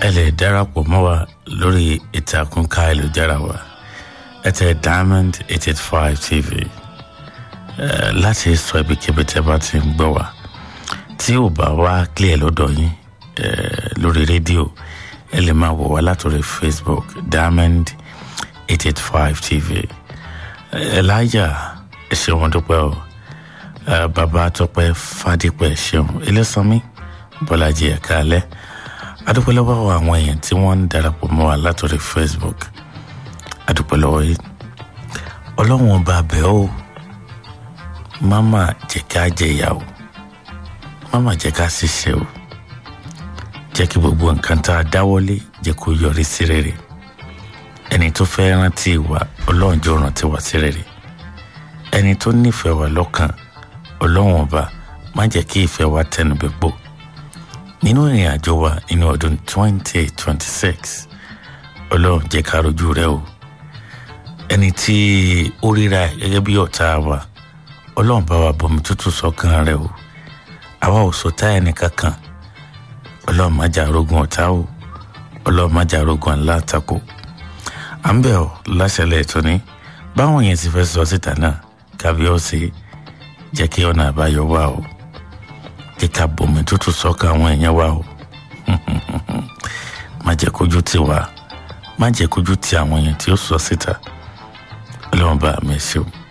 ẹ lè darapọ̀ mọ́ wa lórí ìtàkùn káyélujára wa ẹ tẹ diamond eight eight five tv ẹ láti sọ ibikíbi tẹ bá ti ń gbọ́ wa tí ò bá wá clear lọ́dọ̀ yín ẹ lórí rédíò ẹ lè máa wò wá látòrí facebook diamond eight eight five tv ẹ láyà ẹ ṣeun mo dúpẹ́ o ẹ bàbá tọpẹ́ fàdípẹ́ ṣeun ilé-sanmi bọ́lájì ẹ̀ka alẹ́ adúpẹ́ lọ́wọ́ àwọn èèyàn tí wọ́n ń darapọ̀ mọ́ wa látòrí facebook adúpẹ́ lọ́wọ́ yìí ọlọ́run ọba bẹ́ẹ̀ o máma jẹ́ ká jẹ ìyá o máma jẹ́ ká ṣiṣẹ́ o jẹ́ kí gbogbo nǹkan tá a dáwọ́lé jẹ́ kó yọrí sí rere ẹni tó fẹ́ rántí wa ọlọ́run jọ rántí wa sí rere ẹni tó nífẹ̀ẹ́ wa lọ́kàn ọlọ́run ọba má jẹ́ kí ìfẹ́ wa tẹnu bẹ́ẹ̀ gbó nínú ìrìn àjò wa nínú ọdún twenty twenty six ọlọ́run jẹ́ ká rojú rẹ o ẹni tí ó ríra ẹ̀ gẹ́gẹ́ bí ọ̀tá wa ọlọ́run bá wa bomi tútù sọ́kàn rẹ o àwa ò sọ̀tá ẹnì kankan ọlọ́run má jà rogun ọ̀tá o ọlọ́run má jà rogun alátakò à ń bẹ̀ ọ́ láṣẹlẹ̀ ètò ní báwọn yẹn ti fẹ́ sọ síta náà kábíọ́sì jẹ́ kí ọ̀nà àbáyọ wà o jẹ́ ká bomi tútù sọ́kàn àwọn èèyàn wa o má jẹ́ kójú tì wá má jẹ́ kójú tì àwọn èèyàn tí ó sọ síta ọlọ́run bá mi ṣe o.